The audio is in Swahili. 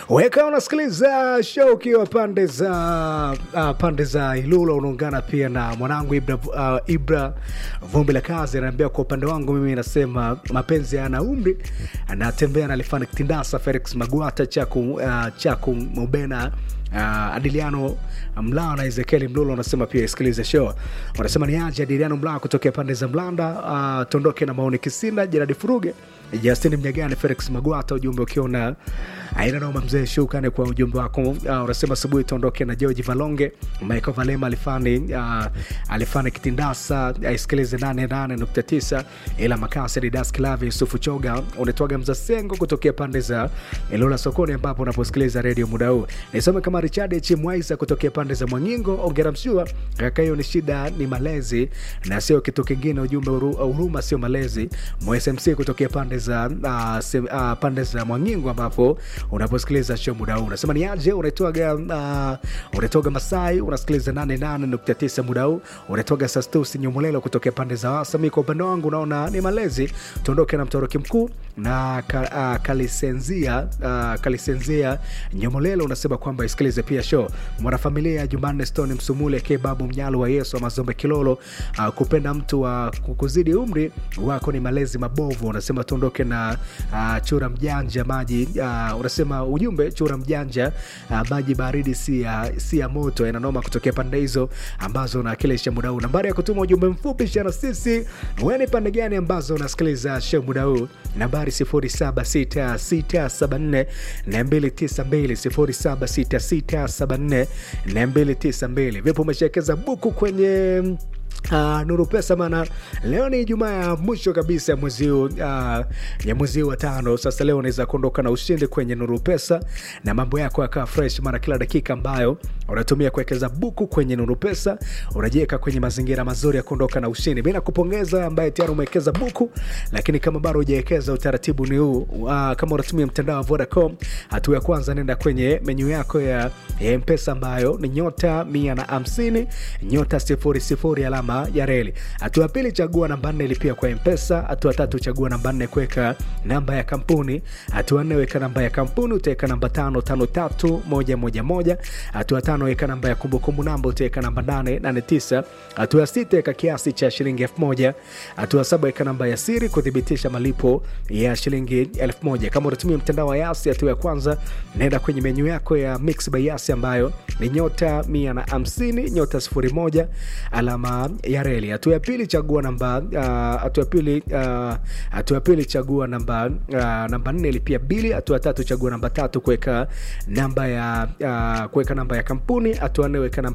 Weka unasikiliza show ukiwa pande za uh, pande za Ilula, unaungana pia na mwanangu Ibra, uh, Ibra vumbi la kazi anaambia, kwa upande wangu mimi nasema mapenzi yana umri, anatembea na Alifani Kitindasa, Felix Magwata, Chaku, uh, Chaku Mubena Uh, Adiliano Mlaa na Ezekieli Mlulo wanasema pia isikilize show. Wanasema ni aje Adiliano Mlaa kutokea pande za Mlanda. Uh, tondoke na maoni Kisina, Jeradi Furuge, Justin Mnyagani, Felix Magwata, ujumbe ukiona aina noma mzee, shukrani kwa ujumbe wako. Uh, unasema asubuhi tuondoke na George Valonge, Michael Valema alifani uh, alifani Kitindasa, aisikilize 88.9 ila makasi Didas Klavi, Yusufu Choga, unatoaga Mzasengo kutokea pande za Ilula sokoni, ambapo unaposikiliza redio muda huu. Nisome kama Richard Chimwaisa kutokea pande za Mwangingo, ongera mshua kaka, hiyo ni shida, ni malezi na sio kitu kingine. Ujumbe huruma sio malezi. MSMC kutokea pande za uh, se, uh, pande za Mwangingo ambapo unaposikiliza show muda huu unasema ni aje, unaitoga uh, unaitoga Masai, unasikiliza 88.9 muda huu, unaitoga Sastusi Nyumulelo kutokea pande za Wasa. Mimi kwa upande wangu naona ni malezi, tuondoke na mtoroki mkuu na ka, uh, kalisenzia uh, kalisenzia Nyumulelo unasema kwamba isikilize pia show mwanafamilia Jumanne Stone Msumule ke babu mnyalo wa Yesu wa Mazombe Kilolo. Uh, kupenda mtu wa uh, kukuzidi umri wako ni malezi mabovu. Unasema tuondoke na uh, chura mjanja maji uh, unasema ujumbe chura mjanja uh, maji baridi si ya si ya moto, inanoma kutokea pande hizo ambazo unawakilisha muda huu. Nambari ya kutuma ujumbe mfupi shana sisi, wewe ni pande gani ambazo unasikiliza show muda huu? Nambari 076674 na 292 076674 na 292. Vipo umeshawekeza buku kwenye Uh, Nuru Pesa maana leo ni Ijumaa ya mwisho kabisa ya mwezi huu uh, ya mwezi wa tano. Sasa leo unaweza kuondoka na ushindi kwenye Nuru Pesa na mambo yako yakaa fresh, maana kila dakika ambayo unatumia kuwekeza buku kwenye Nuru Pesa unajiweka kwenye mazingira mazuri ya kuondoka na ushindi. Mimi nakupongeza ambaye tayari umewekeza buku, lakini kama bado hujawekeza, utaratibu ni huu uh, kama unatumia mtandao wa Vodacom, hatua ya kwanza nenda kwenye menyu yako ya, ya Mpesa ambayo ni nyota mia na hamsini nyota sifuri sifuri alama ya reli. Hatua ya pili chagua namba nne lipia kwa Mpesa. Hatua tatu chagua namba nne kuweka namba ya kampuni. Hatua nne weka namba ya kampuni, utaweka namba tano tano tatu moja moja moja. Hatua tano weka namba ya kumbukumbu namba, utaweka namba nane nane tisa. Hatua sita weka kiasi cha shilingi elfu moja. Hatua saba weka namba ya siri kuthibitisha malipo ya shilingi elfu moja. Kama unatumia mtandao wa Yasi, hatua ya kwanza nenda kwenye menyu yako ya Mix by Yasi ambayo ni nyota mia na hamsini nyota sifuri moja alama ya reli. Hatua ya pili chagua namba hatua uh, pili hatua uh, ya pili chagua namba uh, namba nne lipia bili. Hatua tatu chagua namba tatu kuweka namba ya uh, kuweka namba ya kampuni. Hatua nne weka namba